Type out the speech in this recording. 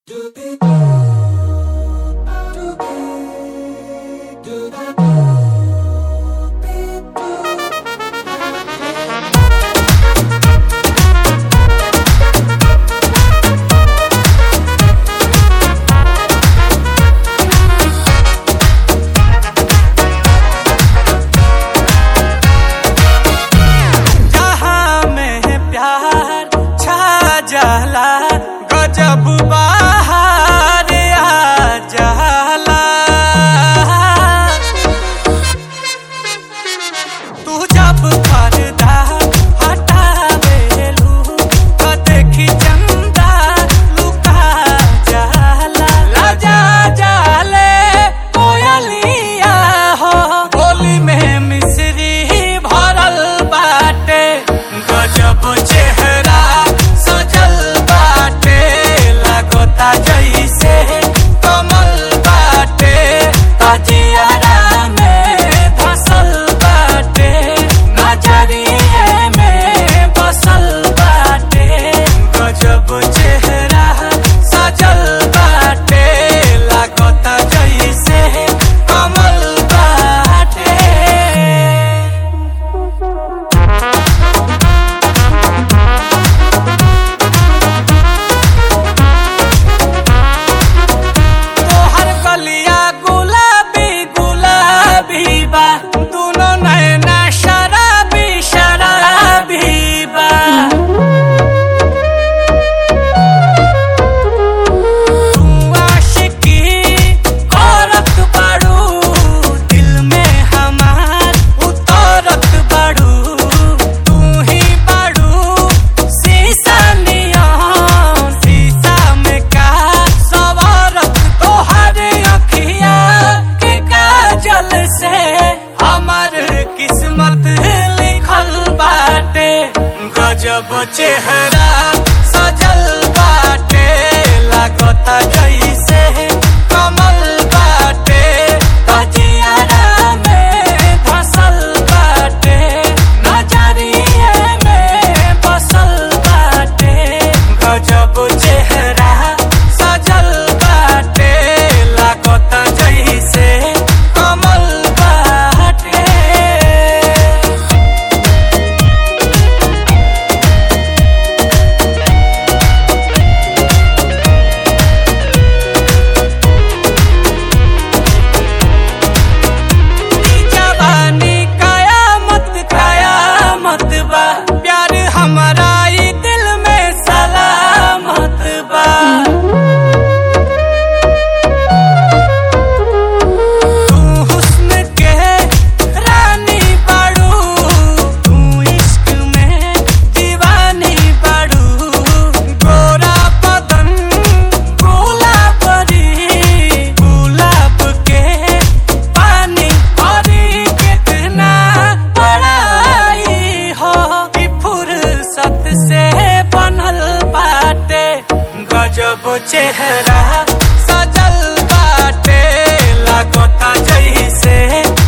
जहाँ में प्यार छा जाला गजब बाहर आ जाला तू जब पर्दा हटावेलू तो देखी चंदा लुका जाला लजा जाले कोयलिया हो बोली में मिश्री भरल बाटे गजब चेहरा सजल बाटे लगता जैसे कमल बाटे ताजियारा में धसल बाटे नजरिए में बसल बाटे गजब चेहरा सजल बाटे लगता जैसे कमल बाटे तोहर गलिया गुलाबी गुलाबी बा दोनों नैना शराबी शराबी बा तू आशिकी औरत बाड़ू दिल में हमार उतरत बाड़ू तू ही बाड़ू शीशा नियन शीशा में का सवारत तोहर अखिया के काजल से हमर किस्मत लिखल बाटे गजब चेहरा सजल बाटे लागता जैसे कमल बाटे तजियारा में धसल बाटे नजरिए में बसल बाटे गजब चेहरा सजल बाटे लागता जैसे कमल बाटे जवानी कयामत कयामत बा प्यार हमारा ई दिल में सलामत बा तू हुस्न के रानी बाड़ू तू इश्क में दीवानी बाड़ू गोरा बदन गुलाबरी गुलाब के पानी और कितना बड़ाई हो कि फुर्सत से बनल बाटे गजब चेहरा सजल बाटे लागता जैसे